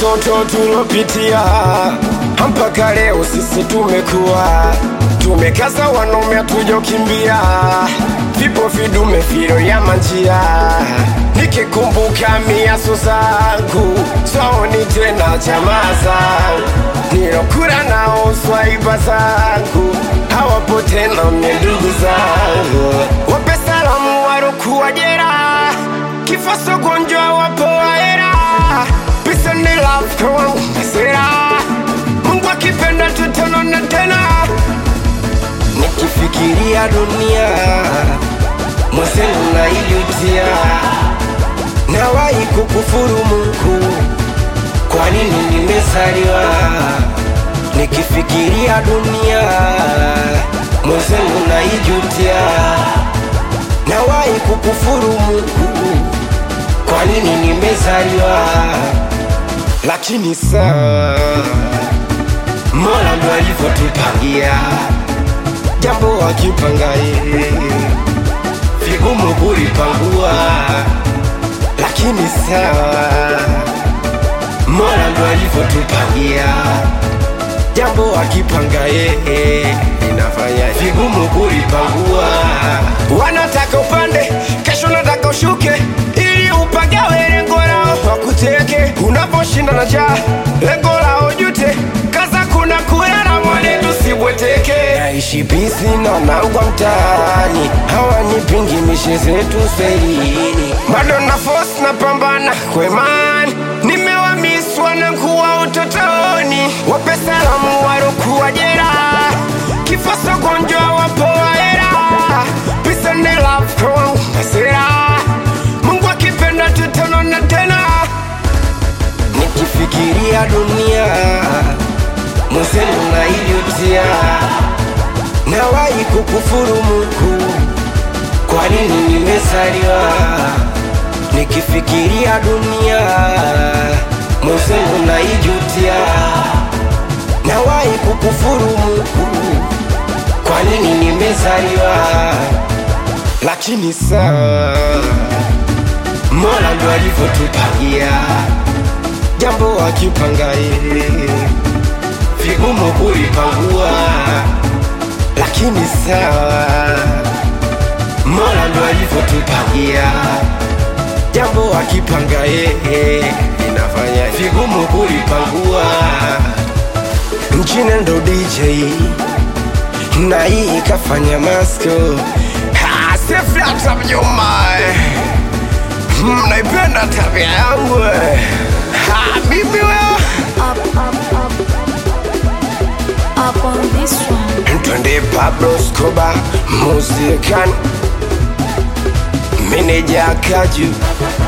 matoto tulopitia mpaka leo sisi tumekuwa tumekaza wanaume tujokimbia vipo vidume viro ya manjia nikikumbuka miaso zangu saoni tena jamaa zangu nilokura nao swaiba zangu hawapo tena mie ndugu zangu wape salamu warokuwa jera kifo sogonjwa wapo waera pisa ni love kwa wangu masera mungu akipenda tutanona tena nikifikiria dunia mwenzenu naijutia nawahi kukufuru mungu kwa nini nimezaliwa nikifikiria dunia mwenzenu naijutia nawahi kukufuru mungu kwa nini nimezaliwa lakini saa mola ndo alivyotupangia jambo akipanga yeye vigumu kulipangua lakini sawa mola ndo alivyotupangia jambo akipanga yeye inafanya vigumu kulipangua wanataka upande kesho nataka ushuke ili upagawe lengo lao wakuteke unaposhinda na jaa lengo lao jute kaza kuna kulala mwone tusibweteke naishi bisi na nangwa mtaani hawanipingi mishe zetu selini bado na force na pambana kwemani nimewamiswa na kuwa utotoni wape salamu warokuwa jera kifo sogonjwa wapo waera pisa ni love kwa wangu masera mungu akipenda tutanona tena nikifikiria dunia mwenzenu naijutia nawahi kukufuru mungu kwa nini nimezaliwa nikifikiria dunia mwenzenu naijutia nawahi kukufuru mungu kwa nini nimezaliwa lakini saa mola ndo alivyotupangia jambo akipanga yeye vigumu kulipangua lakini sawa mola ndo alivyotupangia jambo akipanga yeye inafanya vigumu kulipangua mchine ndo dj na hii ikafanya masko sefyata mjoma mnaipenda tabia yangu Ha, mimi wewe up, up, up. Up on this one. twende Pablo Escobar musikan meneja Kaju